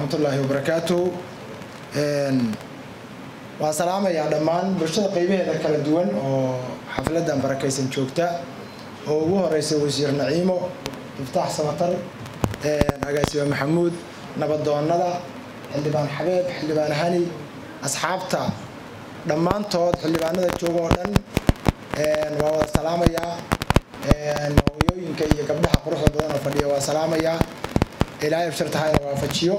waraxmatullaahi wabarakaatuhu waan salaamayaa dhammaan bulshada qaybaheeda kala duwan oo xafladan barakaysan joogta oo ugu horeysa wasiir naciimo iftaax samatar agaasiba maxamuud nabadoonada xildhibaan xabeeb xildhibaan hani asxaabta dhammaantood xildhibaanada jooga oo dhan waa wada salaamayaa hooyooyinka iyo gabdhaha quruxda badan oo fadhiya waa salaamayaa ilaahay abshartahayna waafajiyo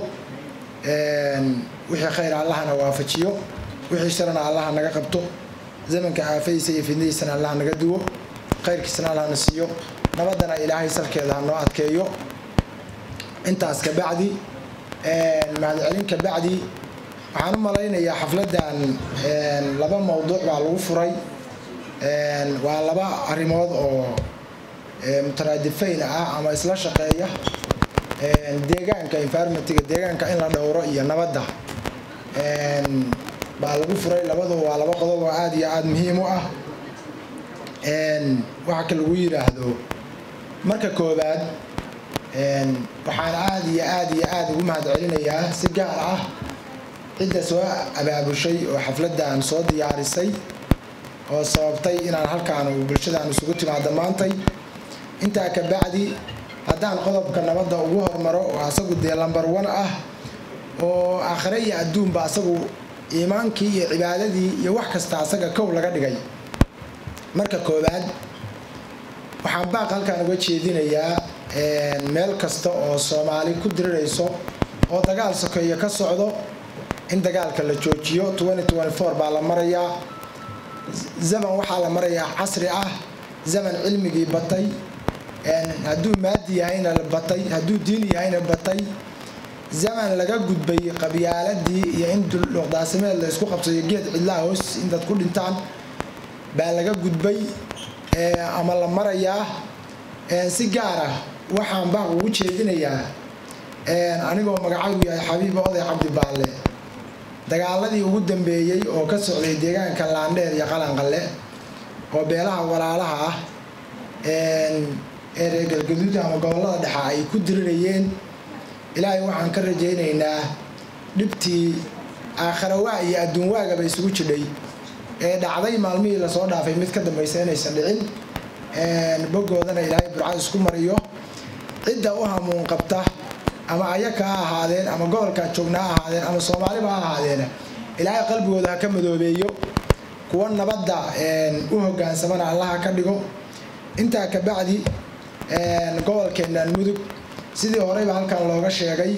wixii khayr allahana waafajiyo wixii sharana allaha naga qabto zamanka aafadiisa iyo fidnadiisana allaha naga duwo khayrkiisana allahna siiyo nabadana ilaahay salkeeda ha noo adkeeyo intaas kabacdi mahadcelin kabacdi waxaan u malaynayaa xafladan laba mowduuc baa lagu furay waa laba arrimood oo mutaraadifayn ah ama isla shaqeeya deegaanka environmentiga deegaanka in la dhowro iyo nabadda baa lagu furay labadu waa laba qodob oo aada iyo aada muhiim u ah waxa ka lagu yidhaahdo marka koowaad waxaan aada iyo aada iyo aada ugu mahad celinayaa si gaar ah cidda soo abaabushay oo xafladan soo diyaarisay oo sababtay inaan halkaan bulshadaan isugu timaado maantay intaa ka bacdi haddaan qodobka nabadda ugu hormaro oo asagu dee lambar one ah oo aakhire iyo adduunba asagu iimaankii iyo cibaadadii iyo wax kasta asaga kow laga dhigay marka koowaad waxaan baaq halkaan uga jeedinayaa meel kasta oo soomaali ku dirirayso oo dagaal sokeeyo ka socdo in dagaalka la joojiyo baa la marayaa zaman waxaa la marayaa casri ah zaman cilmigii batay hadduu maadi yahayna batay hadduu diin yahayna batay zaman laga gudbay qabyaaladii iyo in luqdaasimeed la isku qabsayo geed cidlaha hoos intaad ku dhintaan baa laga gudbay ama la marayaa si gaar ah waxaan baaq ugu jeedinayaa anigoo magacaygu yahay xabiiba oday cabdi baalle dagaaladii ugu dambeeyey oo ka socday deegaanka laandheer iyo qalanqalle oo beelaha walaalaha ah ee reer galgaduud ama gobollada dhexa ay ku dirirayeen ilaahay waxaan ka rajaynaynaa dhibtii aakharawa iyo adduun waagaba isugu jidhay ee dhacday maalmihii lasoo dhaafay mid ka dambaysa inaysan dhicin bogoodana ilaahay burcad isku mariyo cidda u hamuun qabta ama ayaka ha ahaadeen ama gobolkaa joogna ha ahaadeen ama soomaaliba ha ahaadeen ilaahay qalbigooda ha ka madoobeeyo kuwa nabadda u hogaansamana allaha ka dhigo intaa ka bacdi gobolkeennan mudug sidii horeyba halkan looga sheegay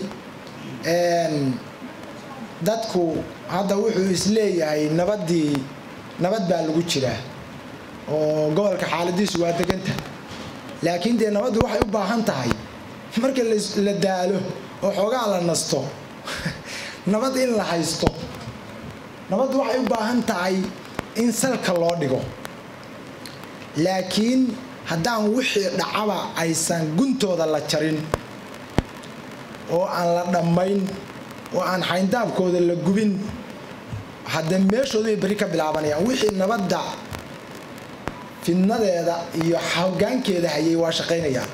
dadku hadda wuxuu isleeyahay nabaddii nabad baa lagu jiraa oo gobolka xaaladiisu waa deganta laakiin dee nabaddu waxay u baahan tahay marka la daalo oo xoogaa la nasto nabad in la haysto nabaddu waxay u baahan tahay in salka loo dhigo laakiin haddaan wixii dhacaba aysan guntooda la jarin oo aan la dhammayn oo aan xayndaabkooda la gubin haddee meeshoodu bay berri ka bilaabanayaan wixii nabadda fidnadeeda iyo hogaankeeda hayay waa shaqaynayaan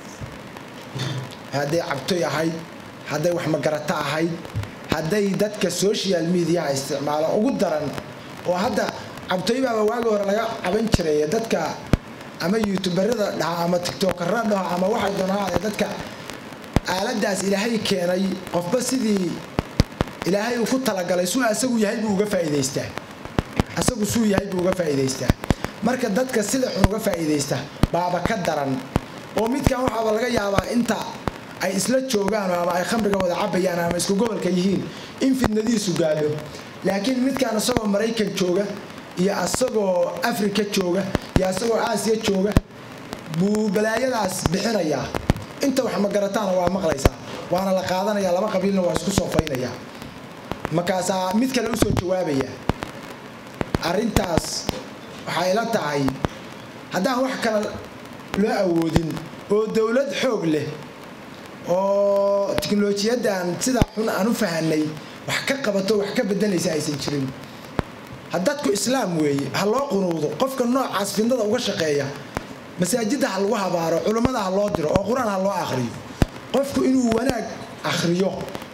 hadday cabtoy ahayd hadday wax magarato ahayd hadday dadka social mediaha isticmaalo ugu daran oo hadda cabtoy baaba waagi hore laga caban jiray dadka ama youtuberada dhaha ama tiktokara dhaho ama waxay doonaaade dadka aaladaas ilaahay keenay qofba sidii ilaahay uu ku talagalay suu asagu yahay buu uga faa'iidaystaa asagu suu yahay buu uga faa'iidaystaa marka dadka sida xun uga faa'iidaysta baaba ka daran oo midkan waxaaba laga yaabaa inta ay isla joogaan ama ay khamriga wada cabayaan ama isku gobolka yihiin in fidnadiisu gaadho laakiin midkan isagoo maraykan jooga iyo asagoo afrika jooga iyo asagoo aasiya jooga buu balaayadaas bixinayaa inta wax magarataana waa maqlaysaa waana la qaadanaya laba qabiilna waa isku soofaynayaa markaasaa mid kale usoo jawaabaya arrintaas waxay la tahay haddaan wax kale loo awoodin oo dowlad xoog leh oo tiknolojiyaddan sidaa xun aan u fahanay wax ka qabato wax ka bedelaysa aysan jirin dadku islaam weeye ha loo qunuudo qofka noocaas fidnada uga shaqeeya masaajidda ha lagu habaaro culummada ha loo diro oo qur-aan ha loo akhriyo qofku inuu wanaag akhriyo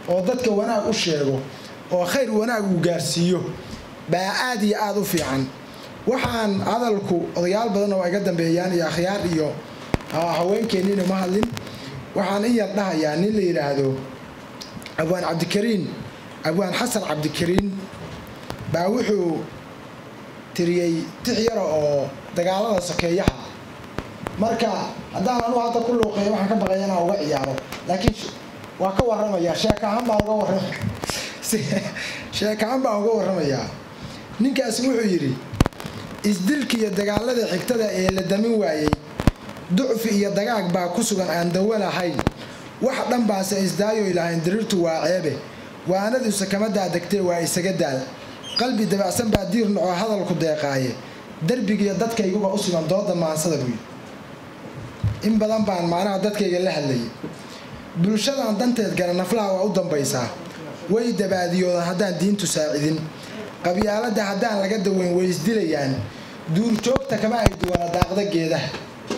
oo dadka wanaag u sheego oo khayr wanaag uu gaarsiiyo baa aad iyo aada u fiican waxaan hadalku odayaal badanna waa iga dambeeyaan iyo akhyaar iyo haweenkeenniina ma hadlin waxaan in yar dhahayaa nin la yidhaahdo abwaan cabdikariin abwaan xasan cabdikariin baa wuxuu tiriyey tix yara oo dagaalada sokeeyaha marka haddaan anu hadda ku luuqeeyo waxaan ka baqaya inaan uga ciyaaro laakiin waa ka warramaya sheekahaan baan uga warram sheekahaan baan uga warramayaa ninkaasi wuxuu yidhi isdilka iyo dagaalada xigtada ee la damin waayey ducfi iyo dagaag baa ku sugan aan dawo lahayn wax dhan baase isdaayoy lahayn diriirtu waa ceebe waanadiisa kama daadegtee waa isaga daal qalbi dabacsan baa diir noco hadalku deeqaaye derbigiiyo dadkayguba u sugan dooda maansada buuyi in badan baan macnaha dadkayga la hadlayay bulshadan danteed gala naflaha waa u dambaysaa way dabaadiyoodan haddaan diintu saacidin qabyaaladda haddaan laga daweyn way isdilayaan duurjoogta kama ay duwana daaqda geedaha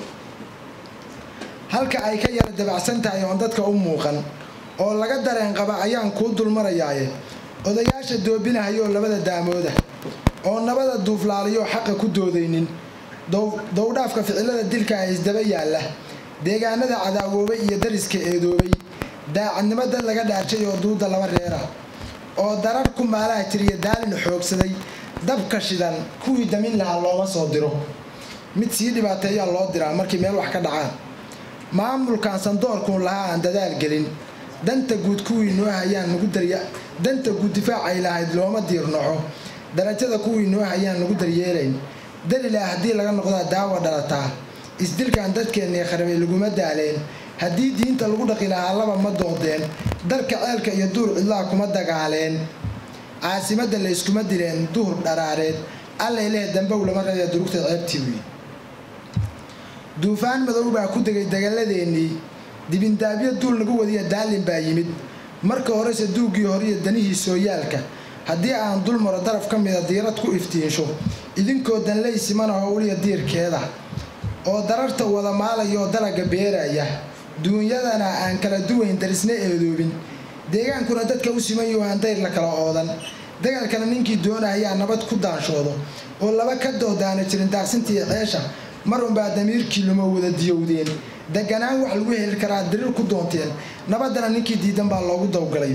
halka ay ka yara dabacsan tahay oon dadka u muuqan oo laga dareen qaba ayaan kuu dulmarayaaye odayaasha doobinahayoo labada daamooda oo nabada duuflaaliyoo xaqa ku doodaynin dowdhaafka ficilada dilka ah isdaba yaalla deegaanada cadaawoobay iyo dariska eedoobay daacadnimo dad laga dhaarjay oo duuda laba reera oo darar ku maalaha jiriya daalin xoogsaday dabka shidan kuwii damin lahaa looma soo diro mid sii dhibaateeyaa loo diraa markii meel wax ka dhacaan maamulkan sandoorkuun lahaa aan dadaal gelin danta guud kuwii noo hayaan nagu darya danta guud difaacay lahayd looma diirnoco darajada kuwii noo hayaan nagu daryeelayn dalilaa haddii laga noqdaa daawa dhalataa isdilkan dadkeennii kharabay laguma daaleen haddii diinta lagu dhaqi lahaa laba ma doodeen dalka ceelka iyo duur cidlaa kuma dagaaleen caasimadda layskuma dileen duhur dharaareed allay leh dambow lama reebee durugta ceebtii wiy duufaan madow baa ku degay dagalladeennii dibindaabyo duul nagu wadiya daalin baa yimid marka horese duuggii horiyo danihii sooyaalka haddii aan dul maro daraf ka mida diirad ku iftiinsho idinkoo danley simana howliya diirkeeda oo dararta wada maalaya oo dalaga beeraya duunyadana aan kala duwayn darisna eedoobin deegaankuna dadka u siman yaho aan dayr la kala oodan dagaalkana ninkii doonahayaa nabad ku daanshoodo oo laba ka doodaana jirin daaqsintii ceesha mar unbaa damiirkii luma wada diyowdeen deganaan wax lagu heli karaa dariir ku doonteen nabaddana ninkii diidan baa loogu dawgalay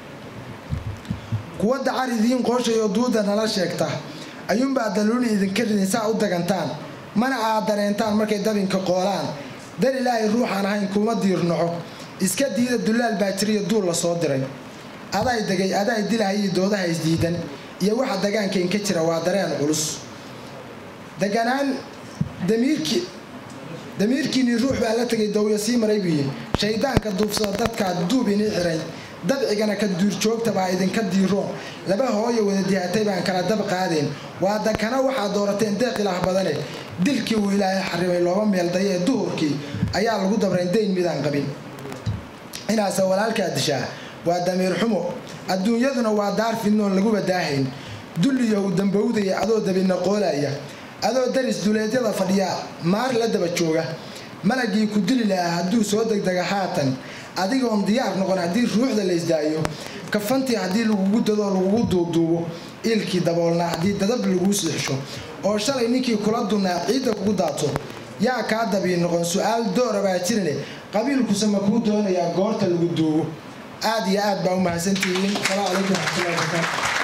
kuwa dacar idiin qooshay oo duuda nala sheegta ayuunbaa daluuni idinka ridin saa u dagantaan mana aad dareentaan markay dabinka qoolaan dar ilaahay ruuxaan ahayn kuma diirnoco iska diida dullaal baa jiriyo duul la soo diray aday degay aday dilahayiyo doodaha isdiidan iyo waxa dagaankeen ka jira waa dareen culus deganaan damiirkii damiirkiinii ruux baa la tegay dawyo sii maray buuyi shaydaanka duufsada dadkaa duub inii xiray dabcigana ka duurjoogta baa idinka diiroon laba hooyo wada dihatay baan kala dab qaadeen waa dakana waxaad doorateen deeq ilaah badane dilkii uu ilaahay xarimay looba meeldaye ee duhurkii ayaa lagu dabrayn dayn midaan qabin inaase walaalkaa dishaa waa damiir xumo adduunyaduna waa daar fidnoon laguba daahayn dulliyo u dambowdaya adoo dabina qoolaya adoo daris duleedyada fadhiya maar la daba jooga malagii ku dili lahaa hadduu soo degdega haatan adigoon diyaar noqon haddii ruuxda la isdaayo kafantii haddii lagugu dadoo lagugu duuduubo iilkii daboolnaa haddii dadab laguu siixsho oo shalay ninkii kula dunnaa ciidda kugu daato yaa kaa dabii noqon su-aal doora baa jirane qabiilkuse ma kuu doonayaa goorta lagu duubo aad iyo aad baa u mahadsantihiin asalaamu calaykum waraxmatullahi wabarakaatu